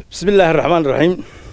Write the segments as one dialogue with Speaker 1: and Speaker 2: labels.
Speaker 1: bismi illaahi raxmaan iraxiim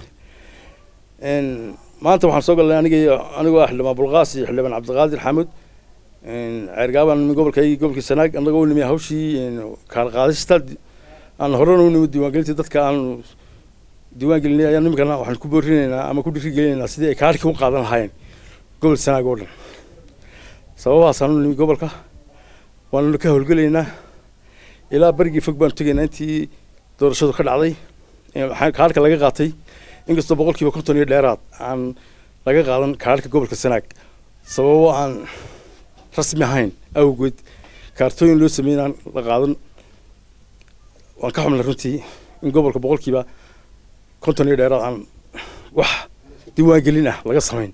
Speaker 1: maanta waxaan soo galnay aniga iyo anigoo ah xildhibaan bulqaas iyo xildhibaan cabdiqaadir xaamud ceergaabaan nimi gobolkaygi gobolkii sanaag annagoo u nimi hawshii kaar qaadista aan horena u nimi diiwaangelintii dadka aan diiwaan gelinay ayaan nimikana waxaan ku boorinaynaa ama ku dhiirigelinaynaa sidii ay kaarhkii u qaadan lahaayeen gobol sanaag oo dhan sababahaasaan u nimi gobolka waanuna ka howlgelaynaa ilaa berigii fog baanu tegaynaa intii doorashadu ka dhacday kaarhka laga qaatay inkastoo boqolkiiba konton iyo dheeraad aan laga qaadan kaarhka gobolka sanaag sababo aan rasmi ahayn awgeed kaartooyin loo sameyn aan la qaadan waan ka xumnay runtii in gobolka boqolkiiba konton iyo dheeraad aan wax diiwaangelin ah laga samayn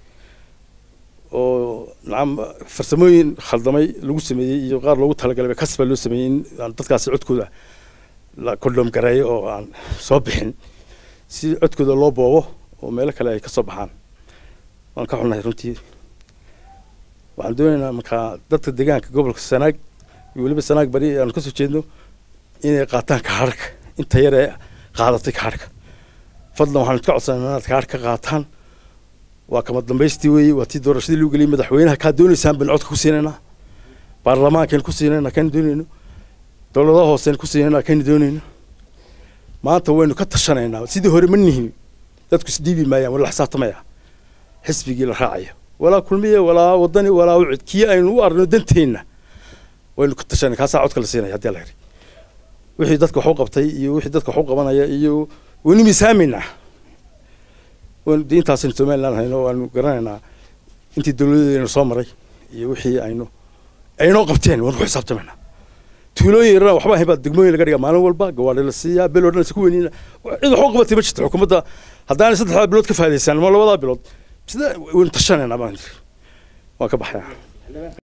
Speaker 1: oo nacam farsamooyin khaldamay lagu sameeyey iyo qaar loogu talagalay kasba loo sameeyey in aan dadkaasi codkooda la kondhom gareeyo oo aan soo bixin si codkooda loo boobo oo meelo kale ay ka soo baxaan waan ka xunnahay runtii waxaan doonaynaa markaa dadka deegaanka gobolka sanaag iyo weliba sanaag bari aanu kasoo jeedno inay qaataan kaarhka inta yar ee qaadatay kaarhka fadlan waxaan iska codsanaa inaad kaarhka ka qaataan waa kama dambaystii weeye waa tii doorashadii lagu geliyay madaxweynaha kaa doonaysaan baynu codka ku siinaynaa baarlamaankaynu ku siinaynaa kaynu doonayno dowladaha hooseynu ku siinaynaa kaynu doonayno maanta waynu ka tashanaynaa sidii hore ma nihin dadku isdhiibi maayaan wala xisaabtamaya xisbigii la raacaya walaa kulmiye walaa wadani walaa ucid kii aynu u arno danteenna waynu ka tashanay kaasaa codka la siinaya haddii la yidhi wixii dadka wax u qabtay iyo wixii dadka wax u qabanaya iyo waynu miisaameynaa waynu diintaasaynu somaliland hayno waanu garanaynaa intii dowladeedaynu soo maray iyo wixii aynu aynoo qabteen waynu ku xisaabtamaynaa tuulooyin yarana waxba ahayn baa degmooyin laga dhigaa maalin walba gawaadhi la siiyaa bel oo dhan isku weynina cid wax u qabatay ma jirto xukuumadda haddaanay saddexdaa bilood ka faa'idaysaan ama labadaa bilood sida waynu tashanaynaa baan waan ka baxayaa